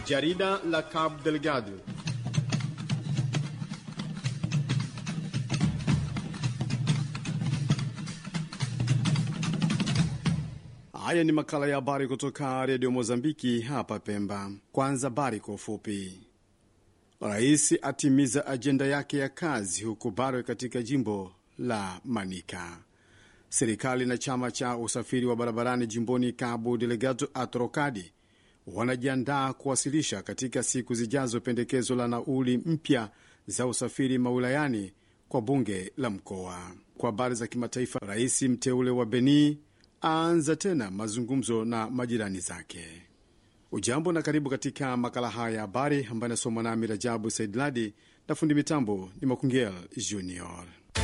Jarida la Cabo Delgado. Haya ni makala ya habari kutoka redio Mozambiki hapa Pemba. Kwanza habari kwa ufupi. Rais atimiza ajenda yake ya kazi huko Barwe katika jimbo la Manika. Serikali na chama cha usafiri wa barabarani jimboni Cabo Delgado Atrocadi wanajiandaa kuwasilisha katika siku zijazo pendekezo la nauli mpya za usafiri maulayani kwa bunge la mkoa. Kwa habari za kimataifa, rais mteule wa Beni aanza tena mazungumzo na majirani zake. Ujambo na karibu katika makala haya ya habari ambayo anasomwa nami Rajabu Saidladi na fundi mitambo ni Makungel Junior.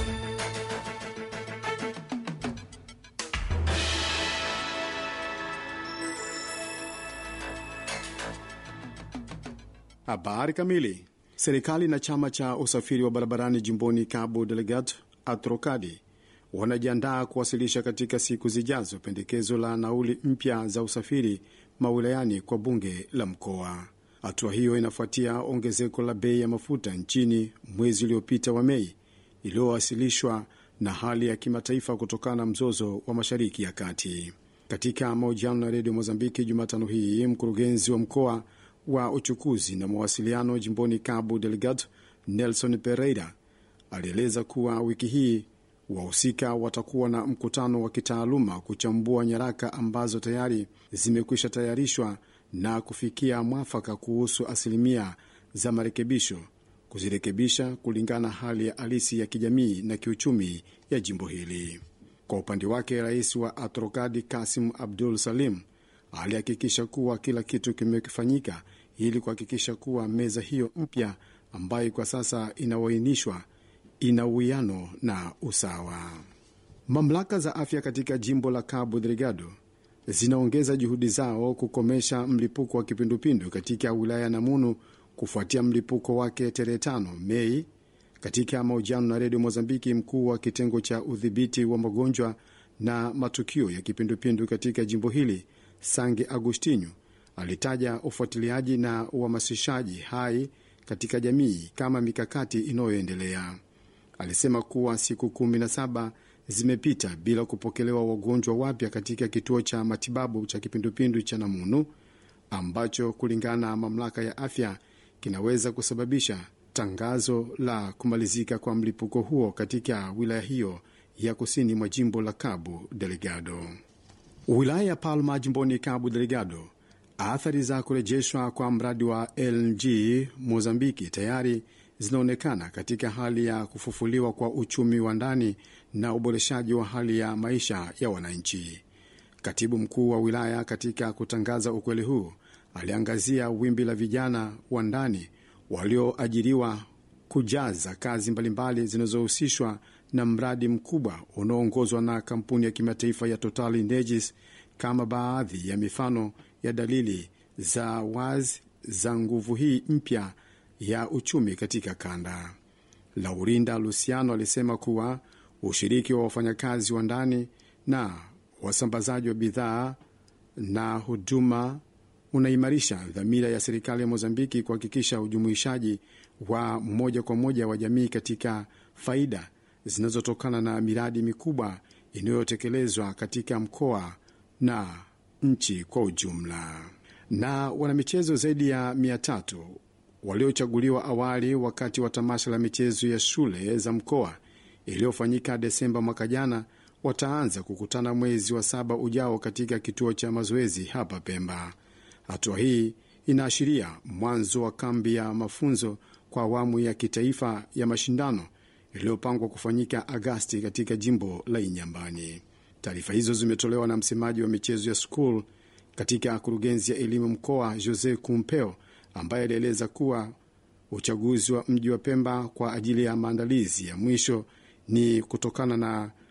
Habari kamili. Serikali na chama cha usafiri wa barabarani jimboni Cabo Delgado Atrocadi wanajiandaa kuwasilisha katika siku zijazo pendekezo la nauli mpya za usafiri mawilayani kwa bunge la mkoa. Hatua hiyo inafuatia ongezeko la bei ya mafuta nchini mwezi uliopita wa Mei, iliyowasilishwa na hali ya kimataifa kutokana na mzozo wa Mashariki ya Kati. Katika mahojiano na redio Mozambiki Jumatano hii, mkurugenzi wa mkoa wa uchukuzi na mawasiliano jimboni Cabo Delgado Nelson Pereira alieleza kuwa wiki hii wahusika watakuwa na mkutano wa kitaaluma kuchambua nyaraka ambazo tayari zimekwisha tayarishwa na kufikia mwafaka kuhusu asilimia za marekebisho, kuzirekebisha kulingana na hali ya halisi ya kijamii na kiuchumi ya jimbo hili. Kwa upande wake, rais wa Atrokadi Kasim Abdul Salim alihakikisha kuwa kila kitu kimefanyika ili kuhakikisha kuwa meza hiyo mpya ambayo kwa sasa inawainishwa ina uwiano na usawa. Mamlaka za afya katika jimbo la Cabo Delgado zinaongeza juhudi zao kukomesha mlipuko wa kipindupindu katika wilaya ya Namunu kufuatia mlipuko wake tarehe tano Mei. Katika mahojiano na redio Mozambiki, mkuu wa kitengo cha udhibiti wa magonjwa na matukio ya kipindupindu katika jimbo hili Sange Agustinho alitaja ufuatiliaji na uhamasishaji hai katika jamii kama mikakati inayoendelea. Alisema kuwa siku kumi na saba zimepita bila kupokelewa wagonjwa wapya katika kituo cha matibabu cha kipindupindu cha Namunu ambacho kulingana na mamlaka ya afya kinaweza kusababisha tangazo la kumalizika kwa mlipuko huo katika wilaya hiyo ya kusini mwa jimbo la Cabo Delgado. Wilaya ya Palma jimboni Cabo Delgado, athari za kurejeshwa kwa mradi wa LNG Mozambiki tayari zinaonekana katika hali ya kufufuliwa kwa uchumi wa ndani na uboreshaji wa hali ya maisha ya wananchi. Katibu mkuu wa wilaya katika kutangaza ukweli huu aliangazia wimbi la vijana wa ndani walioajiriwa kujaza kazi mbalimbali zinazohusishwa na mradi mkubwa unaoongozwa na kampuni ya kimataifa ya Total Energies kama baadhi ya mifano ya dalili za wazi za nguvu hii mpya ya uchumi katika kanda. Laurinda Luciano alisema kuwa ushiriki wa wafanyakazi wa ndani na wasambazaji wa bidhaa na huduma unaimarisha dhamira ya serikali ya Mozambiki kuhakikisha ujumuishaji wa moja kwa moja wa jamii katika faida zinazotokana na miradi mikubwa inayotekelezwa katika mkoa na nchi kwa ujumla. Na wanamichezo zaidi ya mia tatu waliochaguliwa awali wakati wa tamasha la michezo ya shule za mkoa iliyofanyika Desemba mwaka jana wataanza kukutana mwezi wa saba ujao katika kituo cha mazoezi hapa Pemba. Hatua hii inaashiria mwanzo wa kambi ya mafunzo kwa awamu ya kitaifa ya mashindano iliyopangwa kufanyika Agasti katika jimbo la Inyambani. Taarifa hizo zimetolewa na msemaji wa michezo ya skul katika kurugenzi ya elimu mkoa Jose Kumpeo ambaye alieleza kuwa uchaguzi wa mji wa Pemba kwa ajili ya maandalizi ya mwisho ni kutokana na